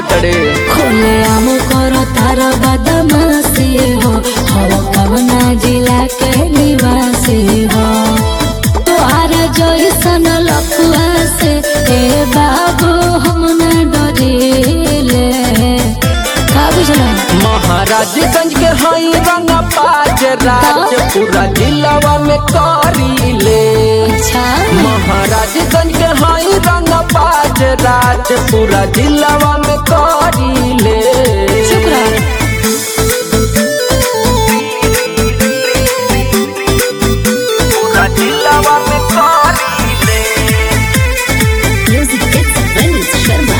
तड़े खोले आम करो तारा बदमाशी हो हो कवना जिला के निवासी हो तोहारा जैसन लफुआ से ए बाबू हम न डरिले का बुझला महाराजगंज के हई रंग पाज राज पूरा जिलावा में करीले अच्छा महाराजगंज के हई रंग पाज राज पूरा जिलावा में करीले चुप रह पूरा जिलावा में करीले म्यूजिक इट्स वेनिस शर्मा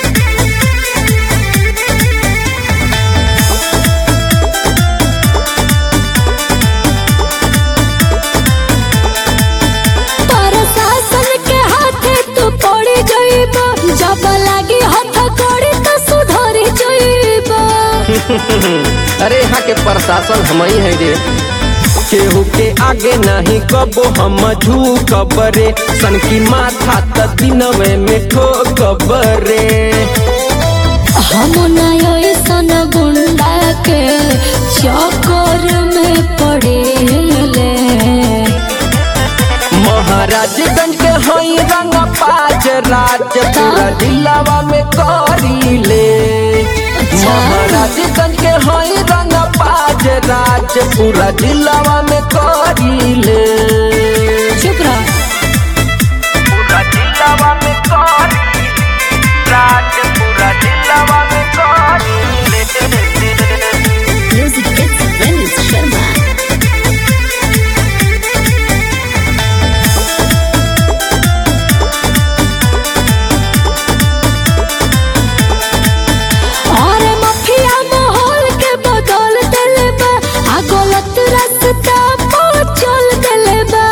प्रशासन के हाथे तू पड़ी जाइबा जब लागी हाथ कड़ी तो सुधरी जाइबा अरे यहाँ के प्रशासन हम ही है रे केहू के आगे नहीं कबो हम झूकबरे सन की माथा त दिनवे में ठोकबरे हम नयो सन गुंडा के चक्कर में पड़ेले महाराजगंज के हई रंग पाज राज पूरा जिलावा में करीले अच्छा। महाराजगंज के हई रंग पाज राज पूरा जिलावा में करीले चुप रह पूरा जिलावा में करीले राज पूरा जिलावा में करीले म्यूजिक इट्स वेनिस शर्मा और मफिया माहौल के बदल देले बा आ गलत रास्ता पर चल देले बा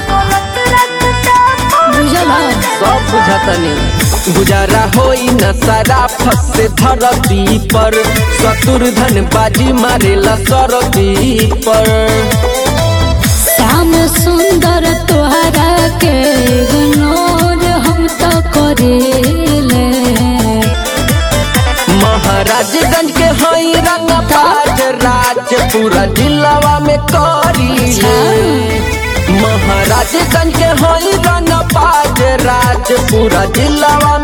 बुझला सब बुझतनी गुजारा होई न सारा फसे धरती पर शत्रुधन बाजी मारेला सरती पर श्याम सुंदर तोहरा के इग्नोर हम तो करेले महाराजगंज के हई रंग पाज राज पूरा जिलावा में करीले महाराजगंज के हई रंग पाज राज पूरा जिलावा